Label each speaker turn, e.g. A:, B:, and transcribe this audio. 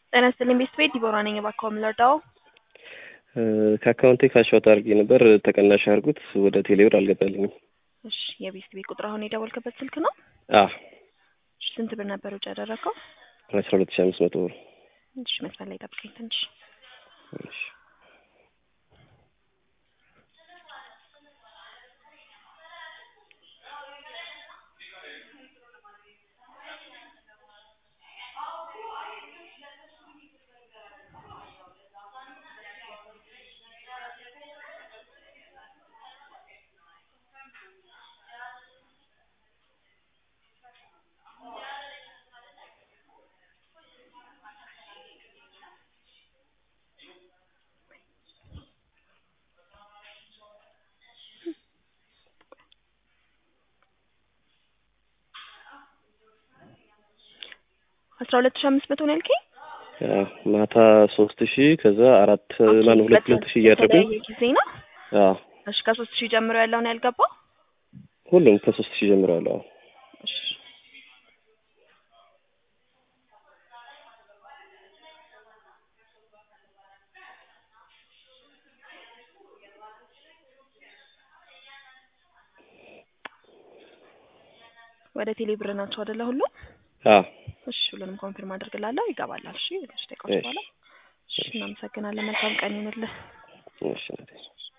A: ጤና ይስጥልኝ ቤት ቤት ዲቦራ ነኝ። እባክዎ ምን ልርዳዎ?
B: ከአካውንቴ ካሻውት አድርጌ ነበር ተቀናሽ አድርጉት ወደ ቴሌብር አልገባልኝም።
A: እሺ የቤት ቤት ቁጥር አሁን የደወልክበት ስልክ ነው?
B: አዎ
A: እሺ ስንት ብር ነበር ውጭ ያደረግከው?
B: አስራ ሁለት ሺህ አምስት መቶ ብር።
A: እሺ መስመር ላይ ጠብቀኝ ትንሽ።
B: እሺ
A: አስራ ሁለት ሺህ አምስት መቶ ነው ያልከኝ?
B: አዎ ማታ ሶስት ሺህ ከዛ አራት ማነው ሁለት ሁለት ሺህ እያደረጉኝ
A: በተለያየ ጊዜ ነው?
B: አዎ
A: እሺ ከሶስት ሺህ ጀምሮ ያለው ነው ያልገባው?
B: ሁሉም ከሶስት ሺህ ጀምረዋል። አዎ
A: እሺ ወደ ቴሌ ብር ናቸው አይደለ ሁሉም?
B: አዎ
A: እሺ ሁሉንም ኮንፊርም አድርግላለሁ ይገባላል። እሺ ትንሽ ደቂቃዎች በኋላ። እሺ እናመሰግናለን። መልካም ቀን ይሁንልህ።
B: እሺ